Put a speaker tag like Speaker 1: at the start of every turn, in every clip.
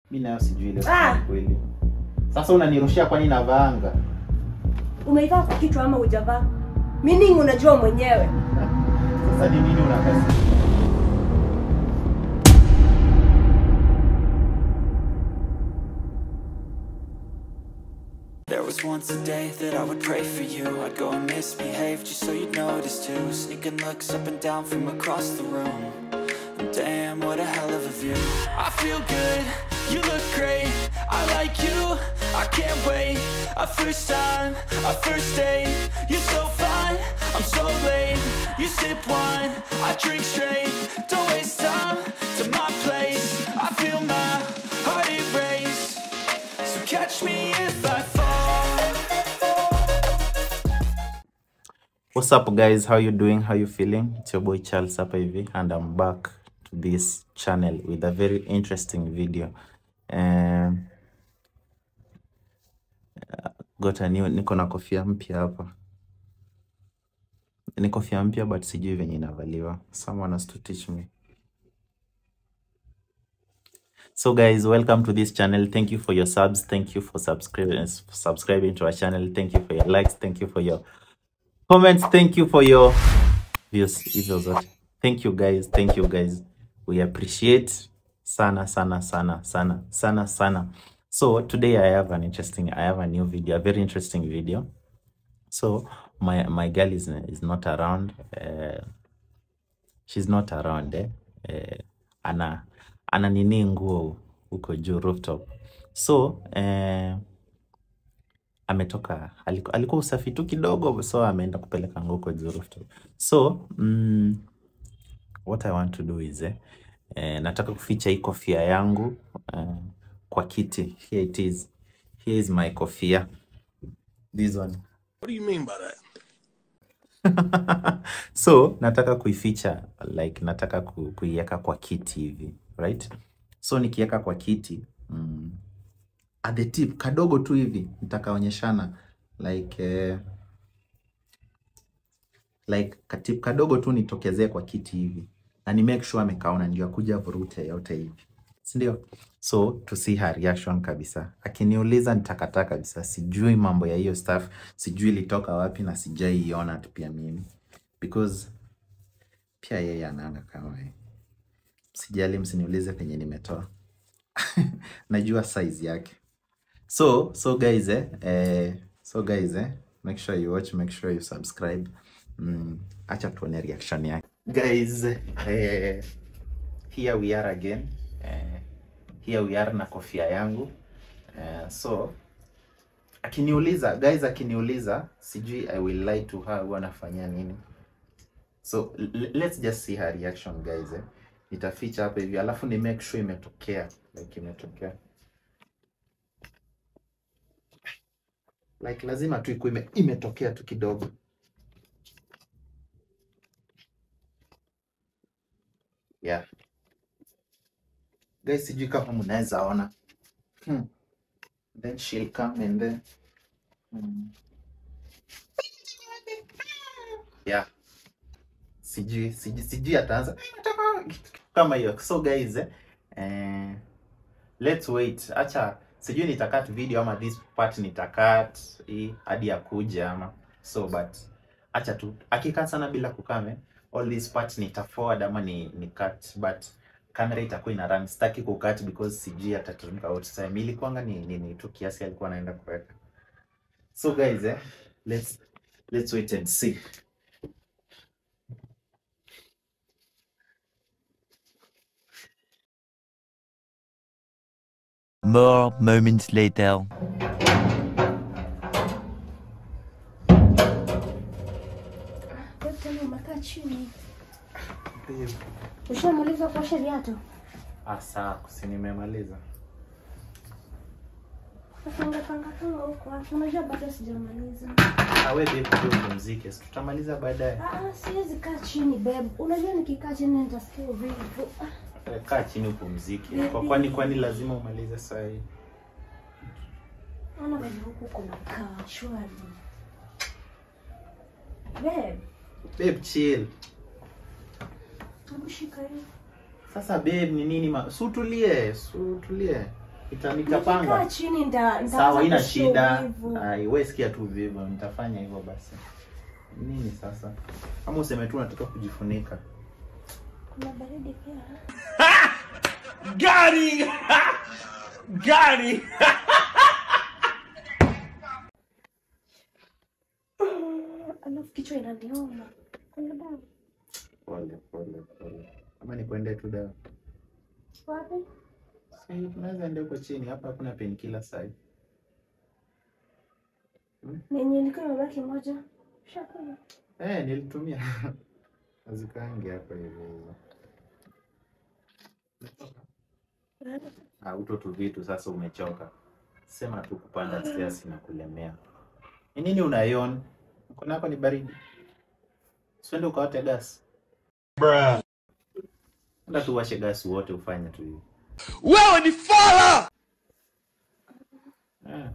Speaker 1: mi nayo sijui ile
Speaker 2: Ah!
Speaker 1: kusema kweli sasa unanirushia kwani navaanga
Speaker 2: Umeivaa kwa kichwa ama hujavaa? Meaning unajua mwenyewe.
Speaker 1: sasa ni nini unakasi
Speaker 3: There was once a day that I would pray for you I'd go and misbehave just so you'd notice too Sneaking looks up and down from across the room And damn, what a hell of a view I feel good, you look great I like you, I can't wait A first time, a first date You're so fine, I'm so late You sip wine, I drink straight Don't waste time to my place I feel my heart erase So catch me if I fall
Speaker 1: What's up guys? How you doing? How you feeling? It's your boy Charles hapa hivi and I'm back to this channel with a very interesting video. Um, got a new, niko na kofia mpya hapa. Ni kofia mpya but sijui venye inavaliwa. Someone has to teach me. So guys, welcome to this channel. Thank you for your subs. Thank you for subscribing subscribing to our channel. Thank you for your likes. Thank you for your comments thank you for your views hivyo zote thank you guys thank you guys we appreciate sana sana sana sana sana sana so today i have an interesting i have a new video a very interesting video so my my girl is is not around uh, she's not around eh? Eh, ana ana nini nguo huko juu rooftop so eh, ametoka alikuwa, alikuwa usafi tu kidogo so ameenda kupeleka nguo kwa juu rooftop so mm, what i want to do is eh, eh, nataka kuficha hii kofia yangu eh, kwa kiti here it is here is my kofia this one
Speaker 4: What do you mean by that?
Speaker 1: so nataka kuificha like nataka ku, kuiweka kwa kiti hivi right so nikiweka kwa kiti mm, at the tip kadogo tu hivi nitakaonyeshana like eh, like katip kadogo tu nitokezee kwa kiti hivi na ni make sure amekaona ndio akuja vurute yote hivi si ndio so to see her reaction kabisa akiniuliza nitakataa kabisa sijui mambo ya hiyo stuff sijui ilitoka wapi na sijaiona tu pia mimi because pia yeye anaanga kama yeye. sijali msiniulize penye nimetoa najua size yake so so guys eh, eh so guys eh make sure you watch make sure you subscribe mm, acha tuone reaction yake guys eh, here we are again eh, here we are na kofia yangu eh, so akiniuliza guys akiniuliza sijui i will lie to her huwa anafanyia nini so l- let's just see her reaction guys eh. nitaficha hapa hivi alafu ni make sure imetokea like imetokea like lazima tu ikuwe ime, imetokea tu kidogo yeah guys sijui kama mnaweza ona hmm. then she'll come and then hmm. yeah sijui sijui sijui ataanza kama hiyo so guys eh, eh, let's wait acha sijui nitakat video ama this part nitakat hii hadi akuja ama so but acha tu akikat sana bila kukame all this part nita forward ama ni, ni cut but kamera itakuwa ina run sitaki kukat because sijui atateremka out time ilikuanga ni, ni, ni tu kiasi alikuwa anaenda kuweka so guys eh, let's let's wait and see
Speaker 5: More moments later.
Speaker 2: Tena umekaa chini. Ushamaliza kuosha viatu?
Speaker 1: ah sawa si nimemaliza
Speaker 2: Sasa ungepanga kama huko. wapi? Unajua bado sijamaliza.
Speaker 1: awe babe ndio upumzike si tutamaliza baadaye
Speaker 2: Ah, siwezi kaa chini babe. Unajua nikikaa chini nitasikia uvivu. Ah,
Speaker 1: Eh, kaa chini upumzike kwa kwani kwani lazima umalize saa hii
Speaker 2: Ona babe huku kuna kaa shwari. Babe,
Speaker 1: babe chill
Speaker 2: hebu shika hii.
Speaker 1: sasa babe ni nini ma... sutulie sutulie Nita-
Speaker 2: Nikikaa
Speaker 1: nitapanga
Speaker 2: chini nda
Speaker 1: sawa ina
Speaker 2: kusikia
Speaker 1: shida
Speaker 2: uvivu.
Speaker 1: Ai, wewe sikia tu vivyo nitafanya hivyo basi nini sasa kama useme tu unataka kujifunika
Speaker 2: Kuna baridi pia.
Speaker 4: Got him! Got him!
Speaker 2: Alafu kichwa inaniuma. Kuna dawa.
Speaker 1: pole pole pole ama nikuende tu dawa
Speaker 2: Wapi?
Speaker 1: si tunaweza ende huko chini hapa hakuna penkila sahi
Speaker 2: Nenye ilikuwa imebaki moja. Shakula.
Speaker 1: eh nilitumia azikaangi hapa hivi Ah, uto tu vitu sasa umechoka. Sema tu kupanda stairs na kulemea. Ni nini unayon? Mkono wako ni baridi. Usiende ukawate gas.
Speaker 4: Bruh.
Speaker 1: Enda tu washe gas wote ufanye tu hivi.
Speaker 4: Wewe ni fala!
Speaker 1: Eh,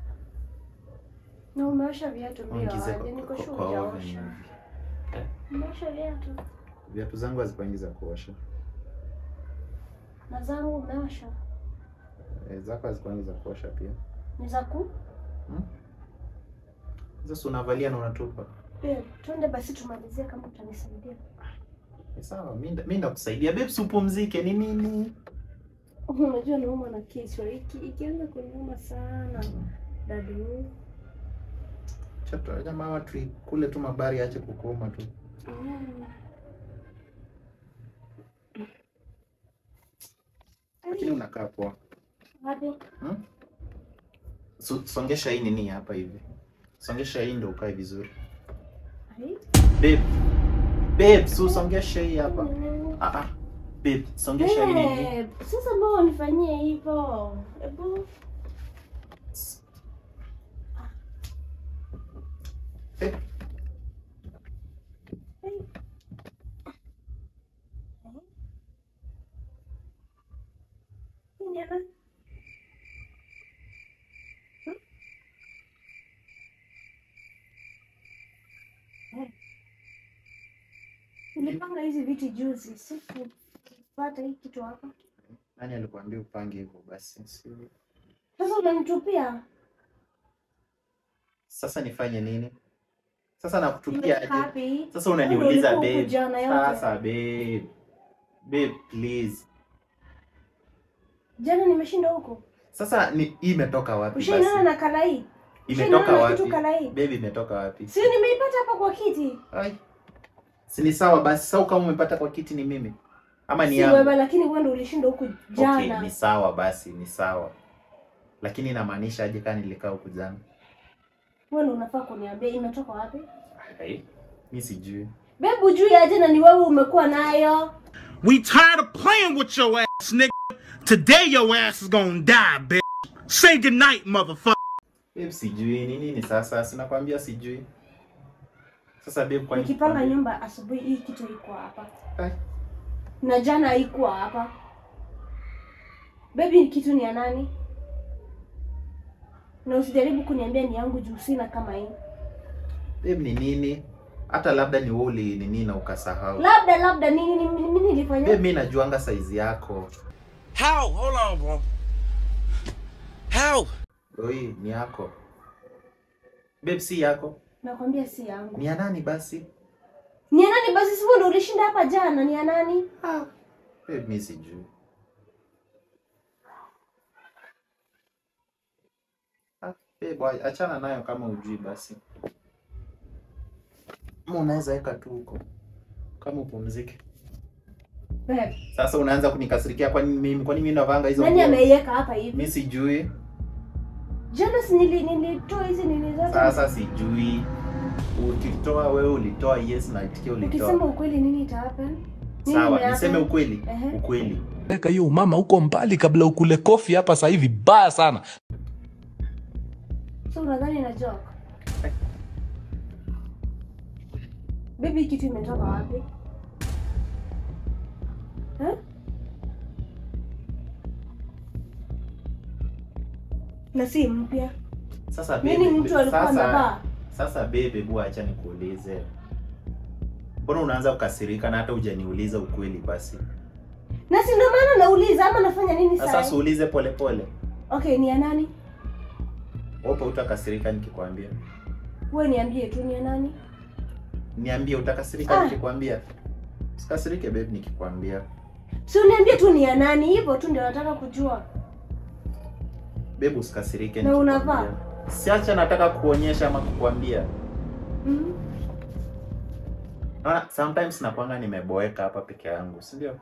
Speaker 2: Na umeosha viatu mbio
Speaker 1: ongeze
Speaker 2: aje?
Speaker 1: kwa,
Speaker 2: Niko
Speaker 1: kwa,
Speaker 2: sure
Speaker 1: kwa oven
Speaker 2: hujaosha.
Speaker 1: hivi. Eh,
Speaker 2: Umeosha viatu.
Speaker 1: viatu zangu hazikuangi za kuosha.
Speaker 2: Na zangu umeosha.
Speaker 1: Eh, zako hazikuangi za kuosha pia.
Speaker 2: Ni za ku?
Speaker 1: Sasa unavalia na unatupa.
Speaker 2: Babe, twende basi tumalizie kama utanisaidia.
Speaker 1: Ni sawa, mimi nda- mimi ndakusaidia. Babe, si upumzike. Ni nini?
Speaker 2: Unajua nauma na kichwa. Iki ikianza kuniuma sana. Dadu.
Speaker 1: Chato jamaa watu kule tu mabari ache kukuuma tu.
Speaker 2: Mm.
Speaker 1: Lakini unakaa poa.
Speaker 2: Wapi?
Speaker 1: Hmm? So, songesha hii nini hapa hivi. Songesha hii ndio ukae vizuri.
Speaker 2: Ai.
Speaker 1: Babe. Babe, so songesha hii hapa.
Speaker 2: Mm.
Speaker 1: Ah ah. Babe, songesha hii nini?
Speaker 2: Babe, Sasa mbona unifanyie hivyo? Hebu
Speaker 1: Eh,
Speaker 2: Nini ana? Hmm? Eh. Nilipanga hizi viti juzi, sikupata hii kitu hapa.
Speaker 1: nani alikwambia upange hivyo basi? Si...
Speaker 2: Sasa unanitupia
Speaker 1: Sasa nifanye nini? Sasa nakutupia aje?
Speaker 2: happy.
Speaker 1: Sasa unaniuliza
Speaker 2: Ndio ulikuwa
Speaker 1: babe.
Speaker 2: kujana yote.
Speaker 1: Sasa babe. Babe, please.
Speaker 2: Jana nimeshinda huko.
Speaker 1: Sasa ni hii imetoka wapi
Speaker 2: Ushainana
Speaker 1: basi?
Speaker 2: na kala hii?
Speaker 1: Imetoka
Speaker 2: Ushainana na kitu
Speaker 1: wapi?
Speaker 2: kala hii?
Speaker 1: Babe, imetoka wapi?
Speaker 2: Si nimeipata hapa kwa kiti.
Speaker 1: Ai. Si ni sawa basi. Sasa kama umepata kwa kiti ni mimi ama ni
Speaker 2: Si
Speaker 1: yangu?
Speaker 2: wewe lakini wewe ndio ulishinda huku jana.
Speaker 1: Okay, ni sawa basi, ni sawa. Lakini inamaanisha aje kama nilikaa huku jana?
Speaker 2: Wewe ndio unafaa kuniambia imetoka wapi?
Speaker 1: Ai, mi sijui.
Speaker 2: Bebu juu ya jana ni wewe umekuwa nayo.
Speaker 4: We tired of playing with your ass, nigga. Today your ass is gonna die, bitch. Say goodnight, motherfucker.
Speaker 1: Babe, sijui ni nini sasa, sinakwambia sijui. Sasa babe, kwa nini?
Speaker 2: Nikipanga nyumba asubuhi hii kitu iko hapa.
Speaker 1: Ai,
Speaker 2: Na jana haikuwa hapa. Baby kitu ni ya nani? Na usijaribu kuniambia ni yangu juu sina kama hii.
Speaker 1: Babe, ni nini? Hata labda ni wewe uli nini na ukasahau.
Speaker 2: Labda labda nini ni- mimi nilifanya?
Speaker 1: Babe, mi najuanga saizi yako.
Speaker 4: How? Hold on, bro. How?
Speaker 1: Oi, ni yako. Babe, si yako.
Speaker 2: Nakwambia si yangu.
Speaker 1: Ni ya nani basi?
Speaker 2: Ni ya nani basi sivyo ndio ulishinda hapa jana ni ya nani?
Speaker 1: Ah, babe, mi sijui. Ah, babe, wa- achana nayo kama ujui basi. Ama unaweza weka tu huko kama upumzike.
Speaker 2: Babe,
Speaker 1: Sasa unaanza kunikasirikia kwa nini mimi? Kwa nini mimi navanga hizo
Speaker 2: nani
Speaker 1: nguo?
Speaker 2: ameiweka hapa hivi?
Speaker 1: Mimi sijui.
Speaker 2: Jana si nili nilitoa hizi nini zote.
Speaker 1: Sasa sijui. Ukitoa wewe ulitoa yes na itikia
Speaker 2: Ukisema
Speaker 1: ulitoa.
Speaker 2: ukweli nini ita happen? Nini
Speaker 1: Sawa,
Speaker 2: imehappen?
Speaker 1: niseme ukweli.
Speaker 2: Ehe.
Speaker 1: Ukweli.
Speaker 6: Weka hiyo mama huko mbali kabla ukule kofi hapa sasa hivi baya sana.
Speaker 2: So unadhani na joke? Baby kitu imetoka wapi? Eh? Na si mpya.
Speaker 1: Sasa
Speaker 2: Nini
Speaker 1: babe,
Speaker 2: mtu alikuwa
Speaker 1: sasa-
Speaker 2: anavaa?
Speaker 1: Sasa bebe, bu acha nikuulize. Mbona unaanza kukasirika na hata hujaniuliza ukweli basi?
Speaker 2: Na si ndio maana nauliza ama nafanya nini
Speaker 1: Sasa
Speaker 2: sasa?
Speaker 1: siulize pole pole.
Speaker 2: Okay, ni ya nani?
Speaker 1: Wapo utakasirika nikikwambia?
Speaker 2: Wewe niambie tu ni ya nani?
Speaker 1: Niambie utakasirika
Speaker 2: Ah.
Speaker 1: nikikwambia? Usikasirike babe nikikwambia.
Speaker 2: Si uniambie tu ni ya nani, hivyo tu ndio nataka kujua.
Speaker 1: Babe usikasirike
Speaker 2: Na
Speaker 1: nikikwambia.
Speaker 2: unavaa?
Speaker 1: Siacha nataka kuonyesha ama kukwambia.
Speaker 2: Mm.
Speaker 1: Naona sometimes nakwanga nimeboeka hapa peke yangu, si ndio?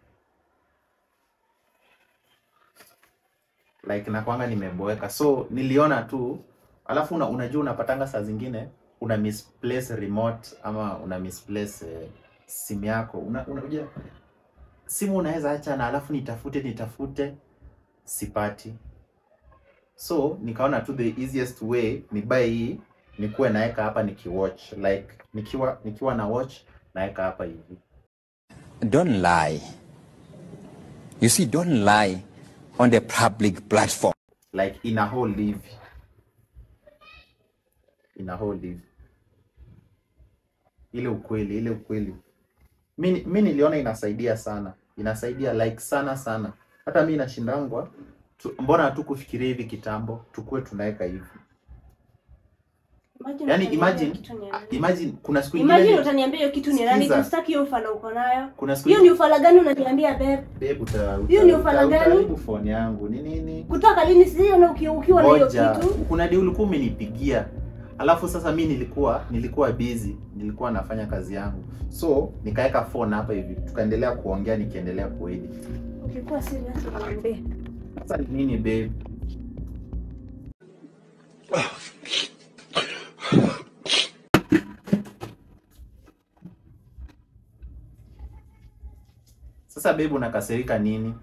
Speaker 1: Like nakwanga nimeboeka. So niliona tu alafu una, unajua unapatanga saa zingine una misplace remote ama una misplace eh, simu yako. Una, unajua simu unaweza acha na alafu nitafute nitafute sipati. So nikaona tu the easiest way ni buy hii nikuwe naeka hapa nikiwatch like nikiwa nikiwa na watch naeka hapa hivi.
Speaker 7: Don't lie. You see, don't lie on the public platform.
Speaker 1: like ina hold hivi ina hold hivi ile ukweli ile ukweli mi mi niliona inasaidia sana inasaidia like sana sana hata mi nashindangwa tu, mbona hatu kufikiria hivi kitambo tukuwe tunaweka hivi
Speaker 2: Imagine
Speaker 1: yani
Speaker 2: utaniambia
Speaker 1: imagine
Speaker 2: kitu ni ya nani.
Speaker 1: imagine kuna siku
Speaker 2: Imagine
Speaker 1: ingine
Speaker 2: utaniambia hiyo kitu ni nani?
Speaker 1: Sikiza.
Speaker 2: Kustaki hiyo ufala uko nayo.
Speaker 1: kuna siku
Speaker 2: Hiyo ni ufala gani unaniambia babe?
Speaker 1: babe uta, uta,
Speaker 2: Hiyo ni ufala
Speaker 1: uta,
Speaker 2: gani?
Speaker 1: utaharibu phone yangu ni nini
Speaker 2: Kutoka lini siona uki- ukiwa na hiyo
Speaker 1: Ngoja,
Speaker 2: kitu?
Speaker 1: kuna deal ulikuwa umenipigia alafu sasa mi nilikuwa nilikuwa busy nilikuwa nafanya kazi yangu so nikaweka phone hapa hivi tukaendelea kuongea nikiendelea kuedit
Speaker 2: Ukikuwa serious uniambie.
Speaker 1: sasa ni nini babe sasa babe unakasirika nini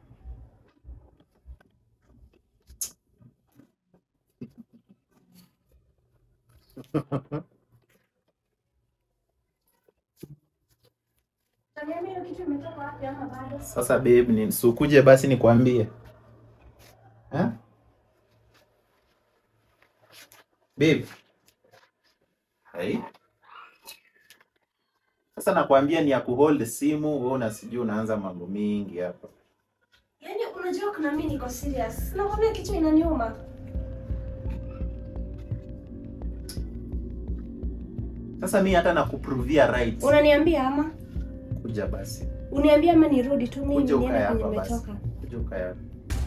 Speaker 2: Utaniambia hiyo kitu imetoka wapi ama bado?
Speaker 1: Sasa babe, ni sukuje basi nikwambie. Ha? Babe. Hai. Sasa nakwambia ni ya kuhold simu, wewe unasijui unaanza mambo mingi hapa.
Speaker 2: Yaani unajua kuna mimi niko serious. Nakwambia kichwa inaniuma.
Speaker 1: Sasa mi hata nakupruvia right.
Speaker 2: Unaniambia ama?
Speaker 1: Kuja basi.
Speaker 2: Uniambia ama nirudi tu mimi
Speaker 1: Kuja
Speaker 2: niende
Speaker 1: ukae
Speaker 2: kwenye
Speaker 1: hapa basi.
Speaker 2: nimetoka.
Speaker 1: Kuja ukae hapa.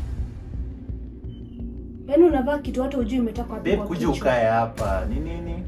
Speaker 2: Yaani unavaa kitu hata ujui imetoka wapi.
Speaker 1: Babe,
Speaker 2: kwa
Speaker 1: kuja
Speaker 2: kichwa.
Speaker 1: ukae hapa. Ni nini?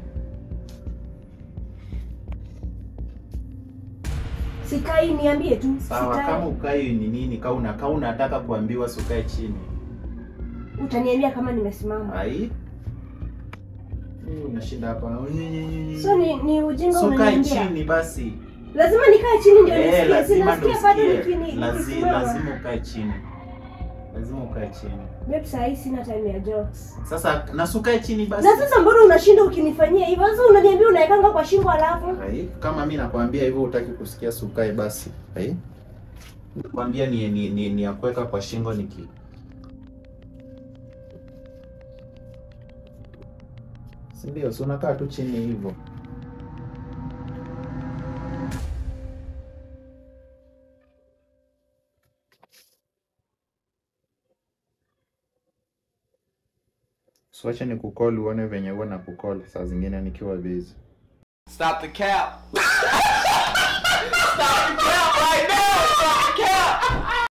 Speaker 2: Sikai niambie tu.
Speaker 1: Sawa,
Speaker 2: Sikai.
Speaker 1: kama ukai ni nini? Kama una kama unataka kuambiwa sukae chini.
Speaker 2: Utaniambia kama nimesimama.
Speaker 1: Ai. Mimi unashinda hapa.
Speaker 2: So ni, ni ujinga
Speaker 1: So kae
Speaker 2: unaniambia.
Speaker 1: chini basi.
Speaker 2: Lazima nikae chini ndio
Speaker 1: Eh,
Speaker 2: nisikie.
Speaker 1: lazima ndo
Speaker 2: Sinasikia bado
Speaker 1: usikie.
Speaker 2: nikini
Speaker 1: Lazi-
Speaker 2: nikisimama.
Speaker 1: Lazima ukae chini. Lazima ukae chini.
Speaker 2: Babe, saa hii sina time ya jokes.
Speaker 1: Sasa na si ukae chini basi.
Speaker 2: Na sasa mbona unashinda ukinifanyia hivyo? Sasa unaniambia unaekanga kwa shingo alafu.
Speaker 1: Ai, kama mimi nakwambia hivyo utaki kusikia sukae basi. Ai. Nakwambia ni ni ni, ni ya kuweka kwa shingo niki. Si ndio? Si unakaa tu chini hivyo. Siwache ni kukol uone venye huwa na kukol saa zingine nikiwa busy.
Speaker 8: Stop the cap. Stop the cap right now. Stop the cap.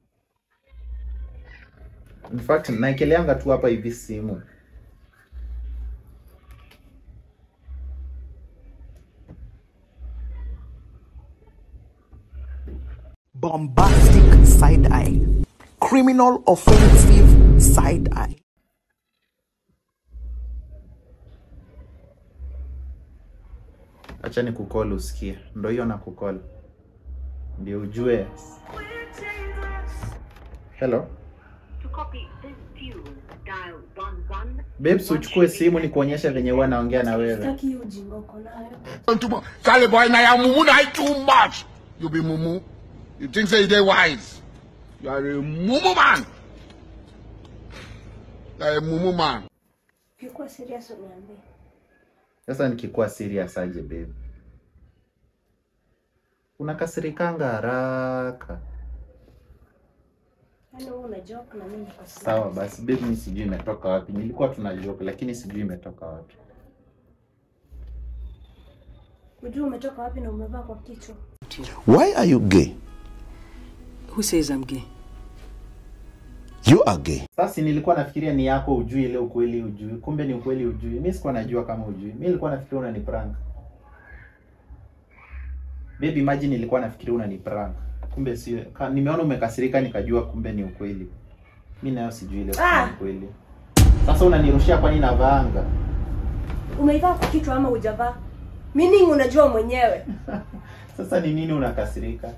Speaker 1: In fact, naekeleanga tu hapa hivi simu.
Speaker 9: bombastic side eye, criminal offensive side eye.
Speaker 1: Acha ni kukol usikie. Ndo hiyo na kukol. Ndio ujue. Hello. Babes, uchukue simu ni kuonyesha venye huwa naongea na wewe.
Speaker 2: Sitaki hiyo ujinga uko nayo.
Speaker 10: Charlie boy, now you mumu na too much. You be mumu. You think say you dey wise. You are a mumu man. You are a mumu man.
Speaker 2: Ukikuwa serious uniambie.
Speaker 1: Sasa nikikuwa serious aje babe? Unakasirikanga haraka.
Speaker 2: Yaani wewe una joke na mimi niko serious.
Speaker 1: Sawa basi babe, mimi sijui imetoka wapi. Nilikuwa tuna joke lakini sijui imetoka wapi.
Speaker 2: Unajua umetoka wapi na umevaa kwa kichwa?
Speaker 11: Why are you gay?
Speaker 12: Who says I'm gay?
Speaker 11: You are gay.
Speaker 1: Sasa nilikuwa nafikiria ni yako ujui ile ukweli ujui. Kumbe ni ukweli ujui. Mimi sikuwa najua kama ujui. Mimi nilikuwa nafikiria unani prank. Baby, imagine nilikuwa nafikiria unani prank. Kumbe sio. Ka, nimeona umekasirika nikajua kumbe ni ukweli. Mimi nayo sijui ile
Speaker 2: Ah!
Speaker 1: ni ukweli. Sasa unanirushia kwani navaanga?
Speaker 2: Umeivaa kwa kichwa ama hujavaa? Meaning unajua mwenyewe.
Speaker 1: Sasa ni nini unakasirika?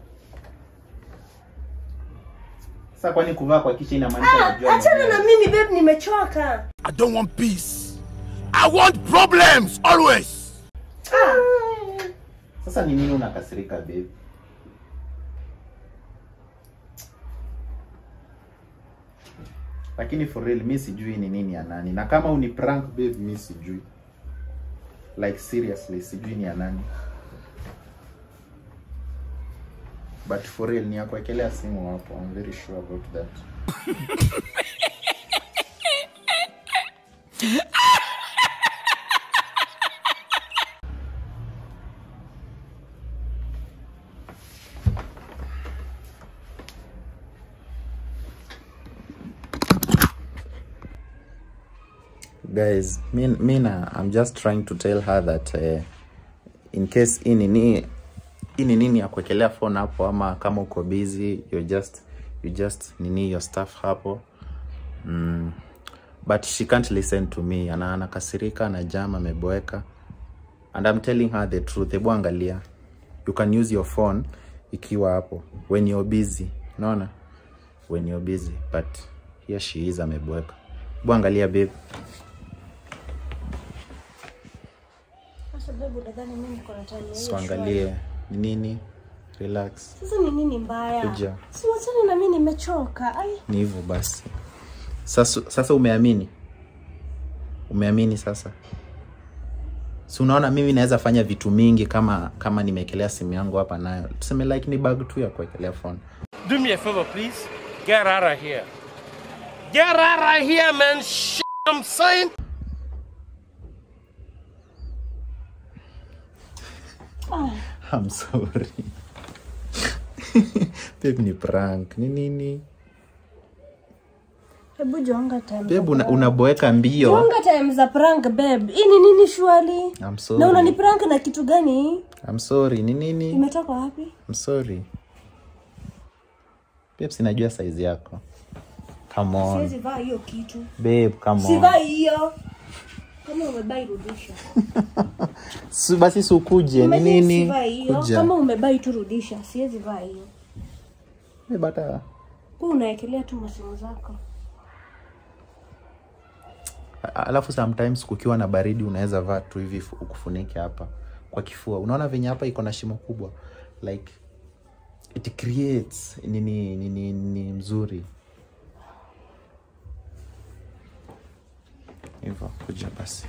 Speaker 1: Sasa kwani kuvaa kwa kichwa inamaanisha
Speaker 2: Ah,
Speaker 1: unajua
Speaker 2: achana
Speaker 1: mwenyewe?
Speaker 2: na mimi babe, nimechoka.
Speaker 10: I don't want peace. I want problems always.
Speaker 1: Sasa ni nini unakasirika babe? Lakini for real mi sijui ni nini ya nani, na kama uni prank babe, mi sijui like seriously, sijui ni ya nani, but for real ni ya kuwekelea simu hapo. I'm very sure about that. guys mi, mi na i'm just trying to tell her that uh, in case hii nini hii ni nini ya kuwekelea phone hapo ama kama uko busy you just you just nini your stuff hapo mm. but she can't listen to me ana anakasirika na jam ameboeka and i'm telling her the truth hebu angalia you can use your phone ikiwa hapo when you're busy unaona when you're busy but here she is ameboeka hebu angalia babe
Speaker 2: Sasa babe, unadhani mimi niko na time ya hiyo
Speaker 1: so
Speaker 2: shwari?
Speaker 1: angalie ni nini relax
Speaker 2: Sasa ni nini mbaya?
Speaker 1: Kuja.
Speaker 2: Si wachane na mimi nimechoka. Ai,
Speaker 1: ni hivyo basi sasa, sasa umeamini umeamini sasa si unaona mimi naweza fanya vitu mingi kama kama nimeekelea simu yangu hapa nayo tuseme like ni bag tu ya kuwekelea phone
Speaker 13: Do me a favor, please. Get out of here. Get out of here, man. Shit, I'm saying.
Speaker 1: I'm sorry babe ni prank ni nini
Speaker 2: hebu jonga time. za
Speaker 1: babe una,
Speaker 2: prank.
Speaker 1: unaboeka mbio
Speaker 2: Jonga time za prank babe. Hii ni nini shwali?
Speaker 1: I'm
Speaker 2: Na
Speaker 1: sorry
Speaker 2: unani prank na kitu gani?
Speaker 1: I'm sorry ni nini
Speaker 2: Imetoka wapi?
Speaker 1: I'm sorry babe sinajua size yako come on
Speaker 2: Siwezi vaa hiyo kitu.
Speaker 1: babe come on
Speaker 2: Sivai hiyo. Kama umebai rudisha.
Speaker 1: Si- basi sikuje ni
Speaker 2: Imagine
Speaker 1: nini
Speaker 2: sivai hiyo.
Speaker 1: kuja
Speaker 2: Kama umebai tu rudisha. Siwezi vaa hiyo.
Speaker 1: babe hata
Speaker 2: Kwa unaekelea tu masimu zako.
Speaker 1: A- alafu sometimes kukiwa na baridi unaweza vaa tu hivi fu- ukufunike hapa kwa kifua unaona venye hapa iko na shimo kubwa like it creates nini nini ni mzuri hivyo kuja basi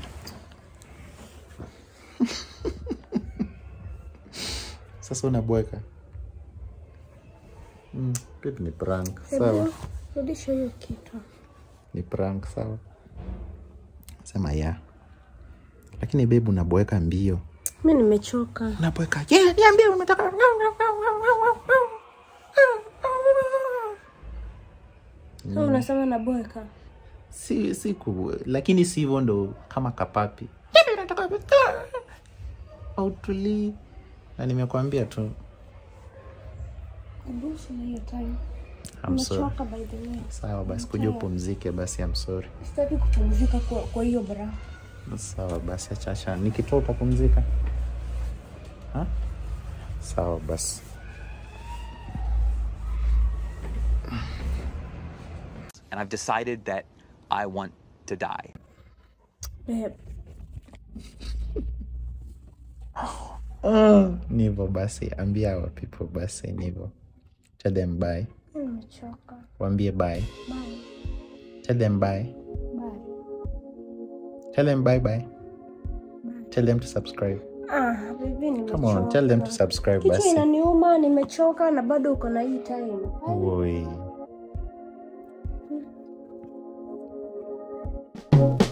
Speaker 1: sasa unabweka mm, babe ni prank sawa
Speaker 2: Hebu rudisha hiyo kitu.
Speaker 1: ni prank sawa sema ya lakini bebu unaboeka mbio
Speaker 2: Mimi nimechoka.
Speaker 1: unaboeka yeah, niambie umetoka
Speaker 2: Sasa unasema naboeka.
Speaker 1: si si ku, lakini si hivyo ndo kama kapapi autulii na nimekwambia tu
Speaker 2: Hebu sina hiyo time.
Speaker 1: I'm sorry.
Speaker 2: Nimechoka by the way.
Speaker 1: sawa basi kuja upumzike basi I'm sorry
Speaker 2: Sitaki kupumzika kwa kwa hiyo bra.
Speaker 1: sawa basi achacha nikitoa utapumzika Ha? sawa basi
Speaker 14: and I've decided that I want to die.
Speaker 2: Babe,
Speaker 1: oh, nivo basi ambia our people basi nivo tell them bye
Speaker 2: mimi nimechoka.
Speaker 1: waambie bye
Speaker 2: Bye.
Speaker 1: tell them bye
Speaker 2: Bye.
Speaker 1: tell them bye bye tell them to subscribe
Speaker 2: Ah, baby nimechoka.
Speaker 1: come on tell them to subscribe
Speaker 2: Kichwa
Speaker 1: basi
Speaker 2: inaniuma, nimechoka na bado uko na hii time.
Speaker 1: Woi.
Speaker 2: Bye.